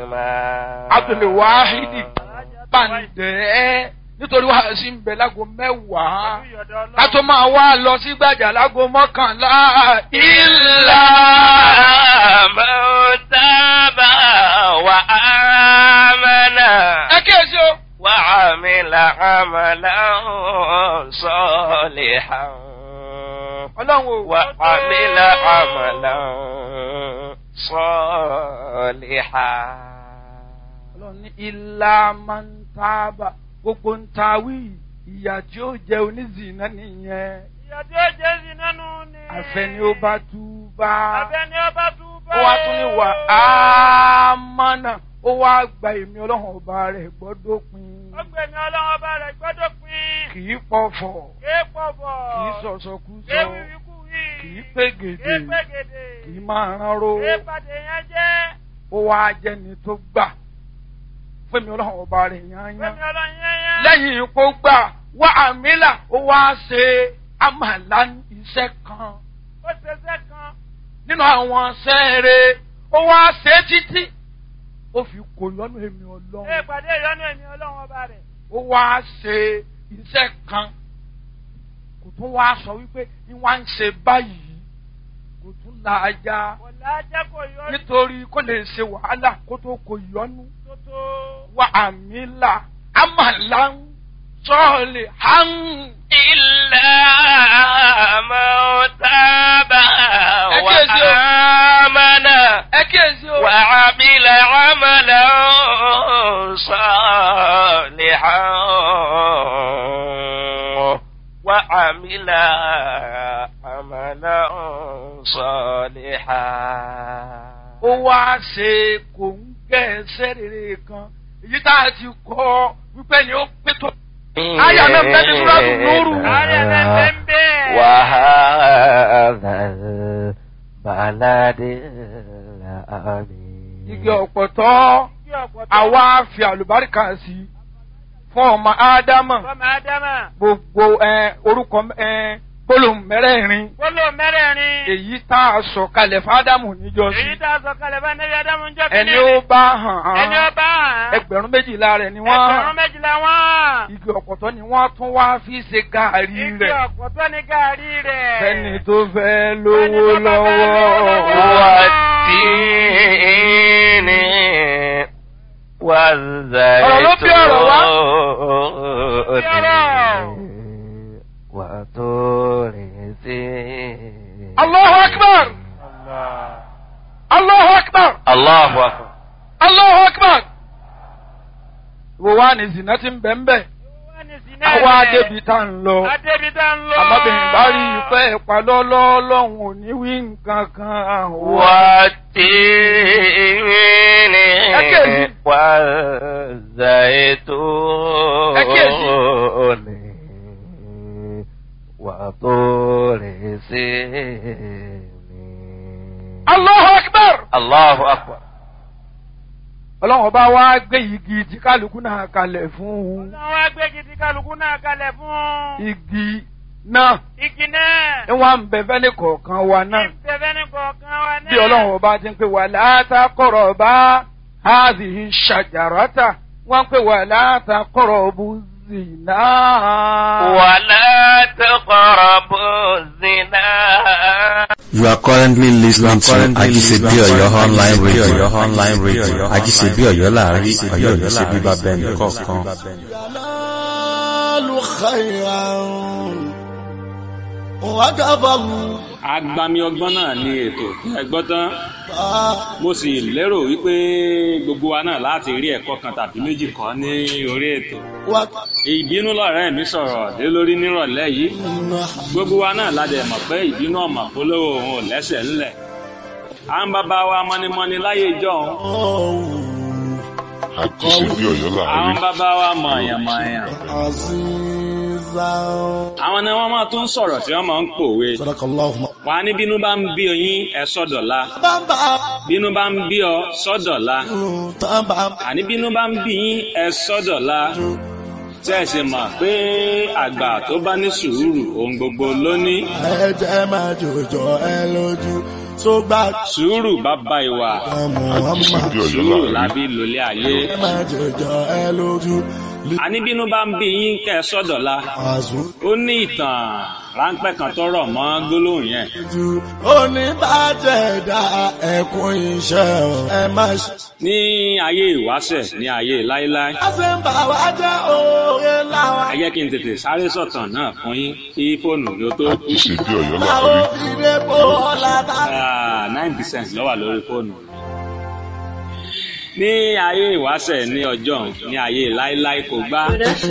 ما Abdul Wahidi Bàǹdẹ́ nítorí wàá sí ń bẹ lágo mẹ́wàá ká tó máa wá lọ sí gbàjà lágo mọ́kànlá ìlà. من تاب وآمن ẹ kíyèsí o. وعمل عملا صالحا ọlọ́run o. وعمل عملا صالحا ọlọ́run ní ilá máa ń tábà gbogbo ń ta wí ìyà tí ó jẹ onízìnnà nìyẹn ìyá tí ó jẹ́ sí nánú ni. àfẹni ó bá tú bá àfẹ́ni ó bá tú bá. ó wá tún ní wà á mọ́nà ó wá gba èmi ọlọ́run ọba rẹ̀ gbọ́dọ̀ pin ó gbẹ̀mí ọlọ́run ọba rẹ̀ gbọ́dọ̀ pín. kì í pọ̀fọ̀ kéé pọ̀bọ̀. kì í sọ̀sọ̀kúsọ kéé wíwíkú wí. kì í pégede kéé pégede. kì í máa ránró kéé pàdé yẹn jẹ́. ó wá jẹni tó gbà fún èmi ọlọ́run ọba rẹ̀ yányán gbẹ̀mí ọlọ́run yẹn yẹn. lẹ́yìn kó gbà wá àmìlà ó wá ṣe àmàlà iṣẹ́ kan ó ṣeṣẹ́ kan. nínú àwọn sẹ́ẹ̀rẹ̀ ó wá ṣe títí ó fi kò lọ́nà èmi kéé ọlọ́run pàdé ìyọ́nú ẹ̀mí ọlọ́run ọba rẹ̀. ó wá ṣe iṣẹ́ kan kò tún wá sọ wípé ní wá ń ṣe báyìí kò tún la ajá kò lájẹ́ kò yọ nítorí kó lè ṣe wàhálà kó tó kò yọnu tó tó. wá àmìlà àmàlà sọ́ọ̀lì hàn. إلا من تاب أكيد. وآمن ẹ kíyèsí o. وعمل عملا صالحا وعمل عملا صالحا ó wá ṣe kò ń gẹ̀ ẹsẹ̀ rere kan èyí tá a ti kọ́ wípé ni ó pé tó. Àyà náà bẹ́ẹ̀ ni Súrátù Núrù. ààrẹ rẹ̀ bẹ́ẹ̀ bẹ́ẹ̀. وهذا البلد الأمين igi ọ̀pọ̀tọ́ kí ọ̀pọ̀tọ́. àwa fi àlùbáríkà sí i fún ọmọ ádámà fọmọ ádámà. gbogbo ẹ, orúkọ ẹ, gbólóhùn mẹ́rẹ̀ẹ̀rin gbólóhùn mẹ́rẹ̀ẹ̀rin. èyí tá a sọ kalẹ̀ fádámù níjọ́sí èyí tá a sọ kalẹ̀ bá nẹ́bí ádámù ń jọ́ ẹni ó bá hàn ẹni ó án bá hàn. ẹgbẹ̀rún méjìlá rẹ̀ ni wọ́n ẹgbẹ̀rún hàn méjìlá wọ́n. igi ọ̀pọ̀tọ́ ni wọ́n tún wá fi ṣe gàárì igi rẹ̀ ọ̀pọ̀tọ́ ní gàárì rẹ̀. fẹ́ni tó fẹ́ lówó Fẹ́ni tó bá fẹ́ lọ́wọ́ lówó lọ́wọ́. والتين والزيتون وطور سينين Allahu akbar Allahu akbar الله أكبر Allahu akbar wo wá ní zina ti ń bẹ̀ ń bẹ̀ Wọ́n ní sinẹ́ àwa rẹ̀. débi tá ń lọ Adébi tá ń lọ. àmọ́bìnrin bá rí ìfẹ́ ìpalọ́lọ́ lọ́hùn ò ní wí nǹkan kan والتين أكيد. والزيتون وطور سينين Allahu akbar الله أكبر ọlọ́run ọba wa gbé igi tí kálukú náà kalẹ̀ fún un Ọlọ́run wá gbé gidi kálukú náà kalẹ̀ fún. igi náà Igi náà. ń wá ń bẹ fẹ́ni kọ̀ọ̀kan wa náà Ìbẹ̀bẹ̀ ní kọ̀ọ̀kan wa náà. bí ọlọ́run ọba ti ń pè wà látàkọ̀rọ̀ bá háàzì ṣàjàràtà wọ́n ń pè wà látàkọ̀rọ̀ bú zìnà. ولا تقربوا الزنا You are currently listening to Ajisebi Oyo online radio. online radio. Ajisebi Oyo láàrin Ọ̀yọ́ ní ṣe bíbá bẹ́ẹ̀ni kọ̀ọ̀kan. ينال خيرا وكفى الله agbami ọgbọ́n náà ni ètò ẹgbọ́n tán mo sì lérò wípé gbogbo wa náà láti rí ẹ̀kọ́ kan tàbí méjì kọ́ ní orí ètò وكفى ìbínú lọ̀rẹ́ mi sọ̀rọ̀ lé lórí nírọ̀lẹ́ yìí gbogbo wa náà la dẹ̀ mọ̀ pé ìbínú ọ̀mọ̀ polówó òun ò lẹ́sẹ̀ ńlẹ̀ à ń bàbá wa mọ́nimọ́ni láyé ìjọ́un àjíṣebí ọ̀yọ́ àwọn láàrin bàbá wa mọ̀ọ̀yàn-mọ̀ọ̀yàn عزيزا àwọn ni wọ́n máa tún sọ̀rọ̀ tí wọ́n máa ń pòwe صدق الله wà á ní bínú bá ń bí oyin ẹ̀ sọ́dọ̀la بامبا bínú bá ń bí ọ sọ́dọ̀la تامبا àní bínú bá ń bí yín ẹ sọ́dọ̀la tẹ́ ẹ sì mọ̀ pé àgbà tó bá ní sùúrù ohun gbogbo ló ní. ẹ̀jẹ̀ máa jòjò ẹ lójú tó gbà sùúrù bàbá ìwà Muhammad sùúrù lábí lòlé ayé ẹ má jẹjọ ẹ lójú àníbínú bá ń bí yín kẹ́ ẹ sọ́dọ̀la àzú ó ní ìtàn ráńpẹ́ kan tó rọ̀ mọ́ gbólóhùn yẹn ju oníbàjẹ́ dá ẹkún iṣẹ́ o ẹ má ṣe. ní ayé ìwáṣẹ̀ ní ayé láíláí a ṣe ń bà wá jẹ́ oore láwa. ẹ jẹ́ kí n tètè sáré sọ̀tàn náà fún yín kí fóònù ló tó kú ṣe bí ọ̀yọ́ Àwọn láàárín. òfìdè bò ọ̀la tá. nine percent ló wà lórí fóònù ní ayé ìwáṣẹ̀ ní ọjọ́ ní ayé láíláí kò gbá